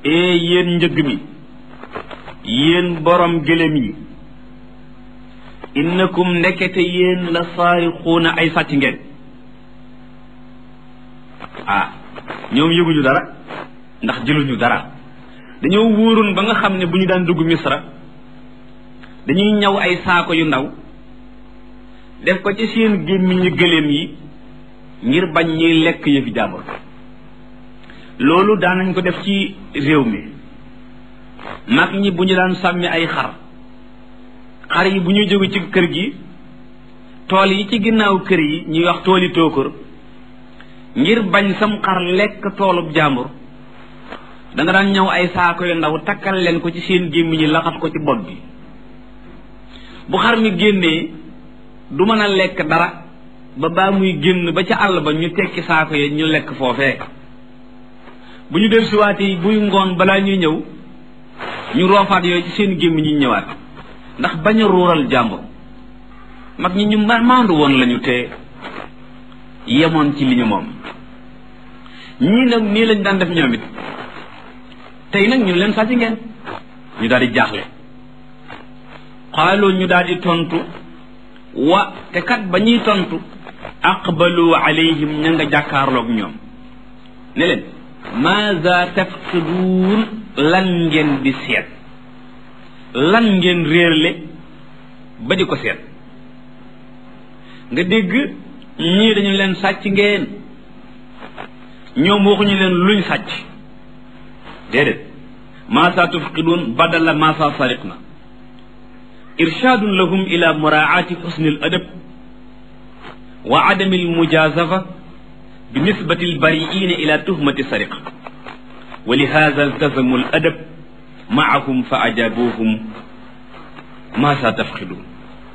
ee yéen njëgg mi yéen borom gëlëm yi innakum ndekete yéen la saarixuuna ay sàcc ngeen ah ñoom yëguñu dara ndax jëluñu dara dañoo wóoroon ba nga xam ne bu ñu daan dugg misra dañuy ñaw ay saako yu ndaw def ko ci seen gémmiñu gëléem yi ngir bañ ñuy lekk yëfi jàmbur loolu daanañ ko def ci réew mi mag ñi bu ñu daan sàmmi ay xar xar yi bu ñuy jóge ci kër gi tool yi ci ginnaaw kër yi ñuy wax tooli tóokër ngir bañ sam xar lekk toolub jàmbur da nga daan ñëw ay saako yu ndaw takkal leen ko ci seen gémmiñ ñi laxas ko ci bopp bi bu xar mi génnee du mën a lekk dara ba baa muy génn ba ca àll ba ñu tekki saako yi ñu lekk foofee bu ñu del siwaatee buy ngoon balaa ñuy ñëw ñu roofaat yooyu ci seen gémmiñ ñi ñëwaat ndax bañ a ruural jàmbur mag ñi ñu maandu woon lañu te yemoon ci li ñu moom ñii nag nii lañ daan def ñoom it tey nag ñu leen sàcc ngeen ñu daal di jaaxle xaaloo ñu daal di tontu wa te kat ba ñuy tontu aqbalu alayhim ña nga jàkkaarloog ñoom ne leen maza tafqiduun lan ngeen di seet lan ngeen réerle ba di ko seet nga dégg ñii dañu leen sàcc ngeen ñoom waxuñu leen luñ sàcc déedéet maasa tufqiduun badala maasa sariqna irshaadun lahum ila muraati xusni al adab wa adami al mujazafa bi nisbati al bariina ila tuhmati sariqa wa li hada iltazamu al adab maahum fa ajabuhum maasa tafqiduun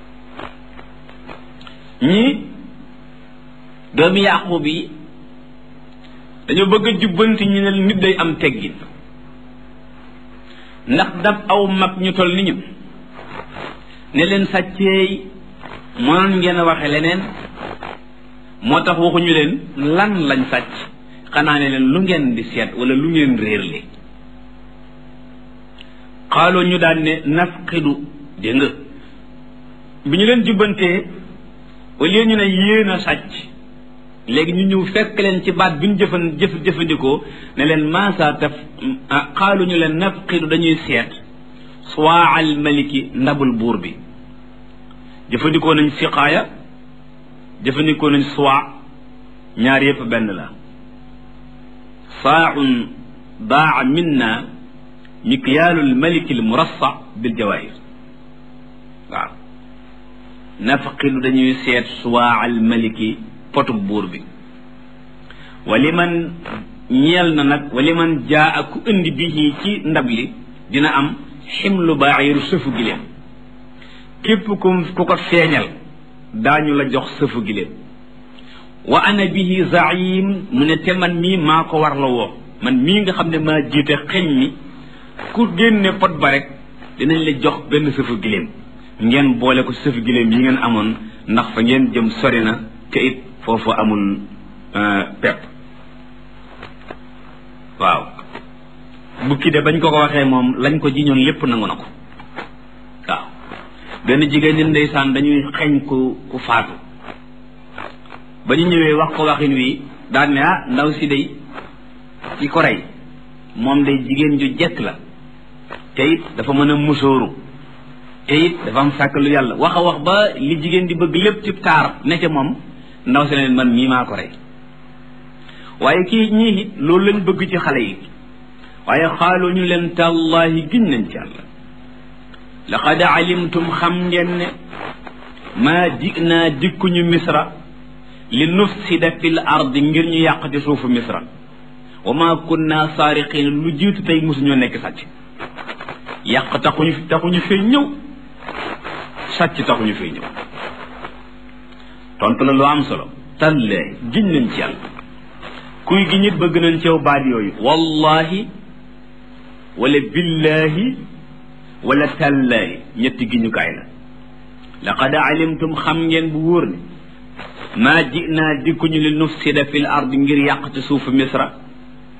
ñii doomi yaqub yi dañoo bëgg a jubbanti ñu ne nit day am teggin ndax dab aw mag ñu toll ni ñu ne leen sàcceey mënoon ngeen a waxe leneen moo tax waxuñu leen lan lañ sàcc xanaa ne leen lu ngeen di seet wala lu ngeen réerle xaaloo ñu daan ne nafqidu dégg nga bi ñu leen jubbantee au lieu ñu ne yéen a sàcc léegi ñu ñëw fekk leen ci baat bi ñu jëfan jëf jëfandikoo ne leen maasa taf xaalu ñu leen nafqidu dañuy seet suwaa al maliki ndabul buur bi jëfandikoo nañ siqaaya jëfandikoo nañ suwaa ñaar yépp benn la saaun daa minna mikyaalu al maliki al murassa bil jawaahir waaw nafqidu dañuy seet suwaa al maliki potub buur bi wali man ñeel na nag wali man jaa ak ku indi bi ci ndab li dina am ximlu baaxiru sëfu giléem képp ku ku ko feeñal daañu la jox sëfu giléem wa ana bihi zaim mu ne te man mii maa ko war la woo man mii nga xam ne maa jiite xeñ mi ku génne pot ba rek dinañ la jox benn sëfu giléem ngeen boole ko sëfu giléem yi ngeen amoon ndax fa ngeen jëm sori na te it foofu amul pepp waaw bukki de bañ ko ko waxee moom lañ ko jiñoon lépp nangu na ko waaw benn jigéen ñi ndeysaan dañuy xeeñ ku ku faatu ba ñu ñëwee wax ko waxin wi daan ne ah ndaw si day ci ko rey moom day jigéen ju jekk la te it dafa mën a musóoru te it dafa am sàkk lu yàlla wax a wax ba li jigéen di bëgg lépp ci taar ne ca moom ndaw si leen man mii maa ko rey waaye kii ñii it loolu lañ bëgg ci xale yi waaye xaaloo ñu leen tàllaahi giñ nañ ci yàlla laqad alimtum xam ngeen ne maa jinaa dikkuñu misra li nufsida fil ardi ngir ñu yàq ci suufu misra wa maa kunna saariqin lu jiitu tey mosuñoo nekk sàcc yàq taxuñu taxuñu fee ñëw sàcc taxuñu fee ñëw tontu la lu am solo tallaahi giñ nañ ci yàlla kuy gi ñit bëgg nañ ceew baat yooyu wallahi wala billahi wala tallaahi ñetti giñukaay la laqad alimtum xam ngeen bu wóor ne maa jinaa dikkuñu li nufsida fil ard ngir yàq ci suufu misra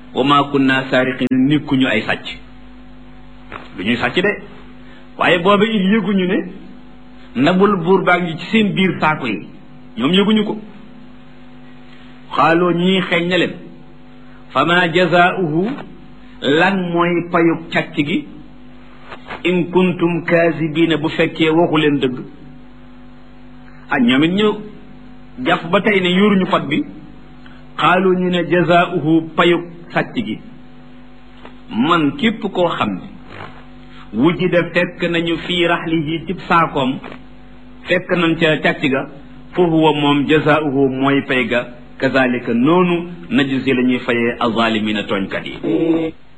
wa ma kunna saariqin nikkuñu ay sàcc du ñuy sàcc de waaye booba it yëguñu ne ndabul buur baa ngi ci seen biir saako yi ñoom yëguñu ko xaaloo ñii xeeñ na leen fama jazaauhu lan mooy payug càcc gi in kuntum kaasibiina bu fekkee waxu leen dëgg ah ñoom it ñu jàpp ba tey ne yoruñu pot bi xaalu ñu ne jazaauhu payug sàcc gi man képp koo xam ne wujida fekk nañu fii raxlihi cib saakoom fekk nañ ca càcc ga fa huwa moom jazaauhu mooy pay ga kazalika noonu najzi la ñuy fayee azalimina tooñkat yi